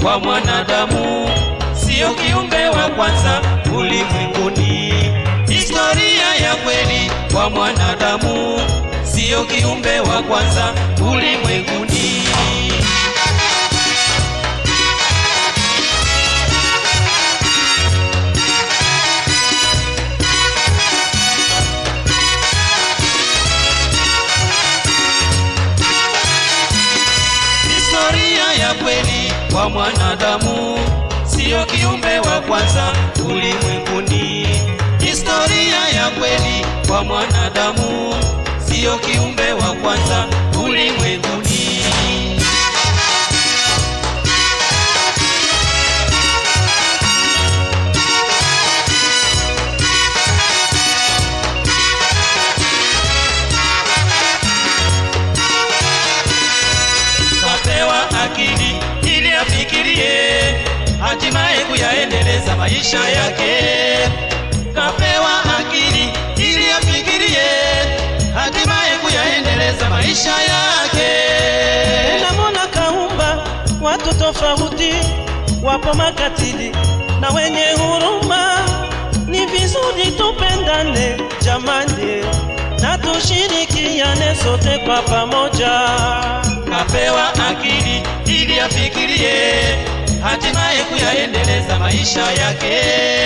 kwa mwanadamu, siyo kiumbe wa kwanza ulimwenguni. Historia ya kweli kwa mwanadamu, siyo kiumbe wa kwanza ulimwenguni. Historia ya kweli kwa mwanadamu, siyo kiumbe wa kwanza ulimwenguni. Historia ya kweli kwa mwanadamu, siyo kiumbe wa kwanza ulimwenguni. kapewa akili ili afikirie hatimaye kuyaendeleza maisha yake. Kapewa akili ili afikirie hatimaye kuyaendeleza maisha yake. na Mola kaumba watu tofauti, wapo makatili na wenye huruma. Ni vizuri tupendane jamani, na tushirikiane sote kwa pamoja. Kapewa akili ili afikirie hatimaye kuyaendeleza maisha yake.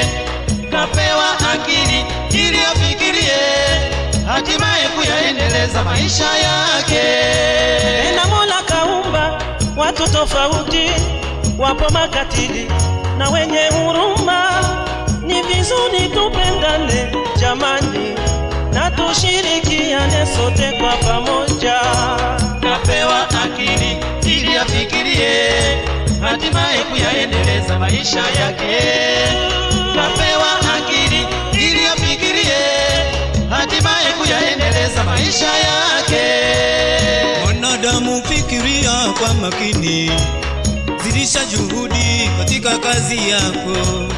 Kapewa akili ili afikirie hatimaye kuyaendeleza maisha yake. na Mola kaumba watu tofauti, wapo makatili na wenye huruma. Ni vizuri tupendane jamani, na tushirikiane sote kwa pamoja. Kapewa akili ili afikirie hatimaye kuyaendeleza maisha yake. Kapewa akili ili afikirie hatimaye kuyaendeleza maisha yake. Mwanadamu fikiria kwa makini, zidisha juhudi katika kazi yako.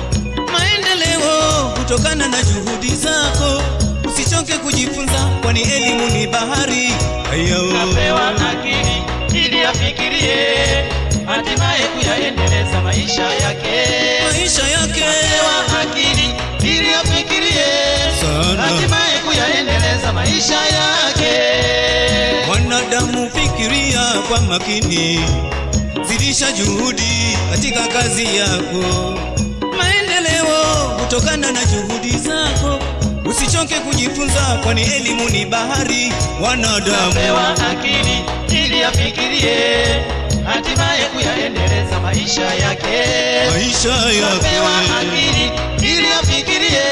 Maendeleo kutokana na juhudi zako, usichoke kujifunza, kwani elimu ni bahari. Ayao. Kapewa akili ili afikirie hatimaye kuyaendeleza maisha yake. maisha yake Kapewa akili ili afikirie Sana. hatimaye kuyaendeleza maisha yake. Mwanadamu fikiria kwa makini, zidisha juhudi katika kazi yako. Maendeleo kutokana na juhudi zako, usichoke kujifunza, kwani elimu ni bahari. Wanadamu Kapewa akili ili afikirie hatimaye kuyaendeleza maisha yake. maisha Kapewa yake akili ili afikirie